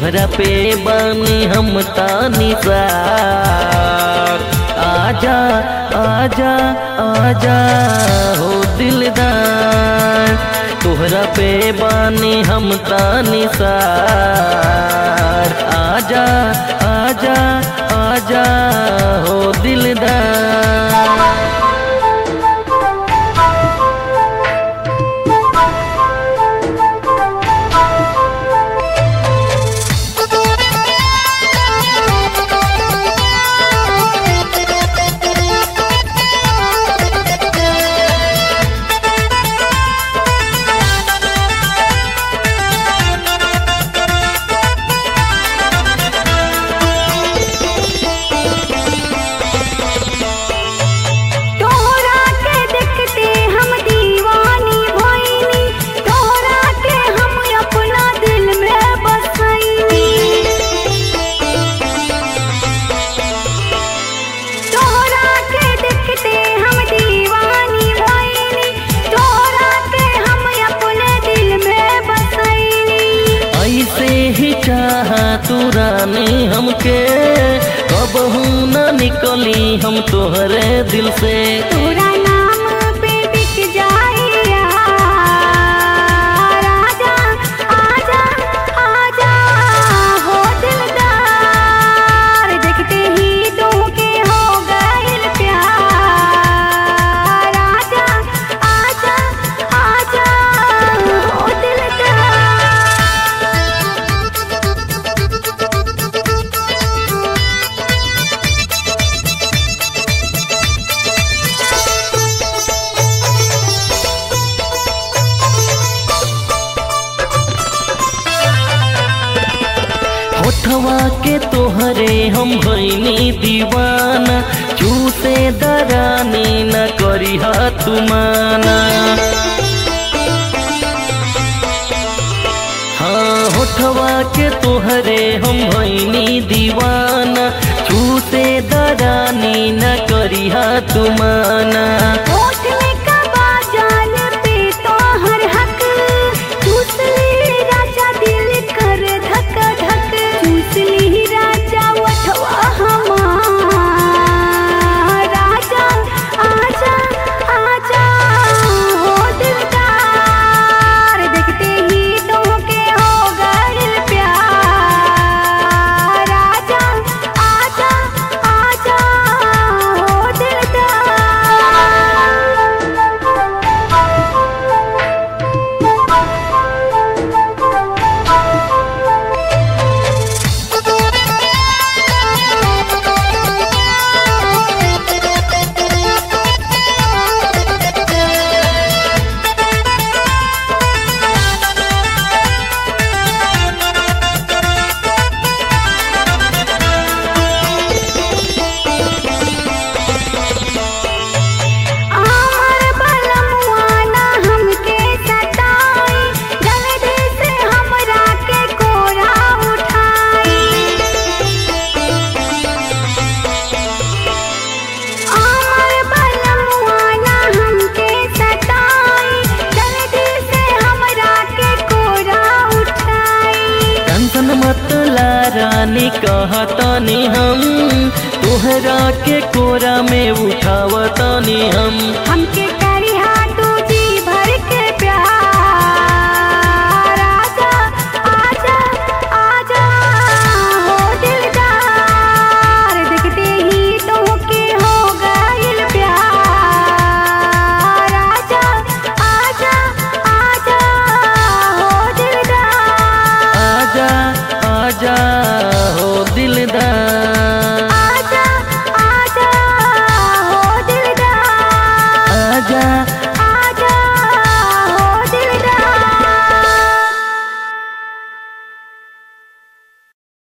तोहरा पे बानी हम तानी सार आजा आजा आजा हो दिलदार तोहरा पे बानी हम तानी सार आजा आजा आजा हो दिलदार तोहरा के देखते हम दीवानी भइनी तोहरा के हम अपना दिल में बसैनी तोहरा के देखते हम दीवानी भइनी तोहरा के हम अपने दिल में बसैनी ऐसे ही चाहा तू रानी हमके कबहू न निकली हम तोहरे दिल से तोरा नाम पे बिक जाइया राजा आजा आजा हो दिलदार देखते ही तो के हो गइल प्यार राजा आजा आजा हो दिलदार होठवा के तोहरे हम भैनी दीवाना चूसे दरानी न करी तुमाना हाँ होठवा के तोहरे हम भैनी दीवाना चूसे दरानी न करी तुमाना होठ में कबा जान पे तोहर हक चूस ली राजा दिल कर धक धक चूस ली राजा वठवा हमार राजा आजा आजा हो दिलदार देखते ही तो के हो गइल प्यार राजा आजा आजा हो दिलदार आमर बलमुआ ना हमके सताई जल्दी से हमरा के कोरा उठाई आमर बलमुआ ना हमके सताई जल्दी से हमरा के कोरा उठाई टेंशन मत ला रानी कहतनी हम तोहरा के कोरा में उठावतनी हम हमके करी हाथू जी भर के प्यार आजा आजा आजा हो दिलदार देखते ही तो के हो गइल प्यार आजा आजा आजा हो दिलदार आजा आजा हो दिलदार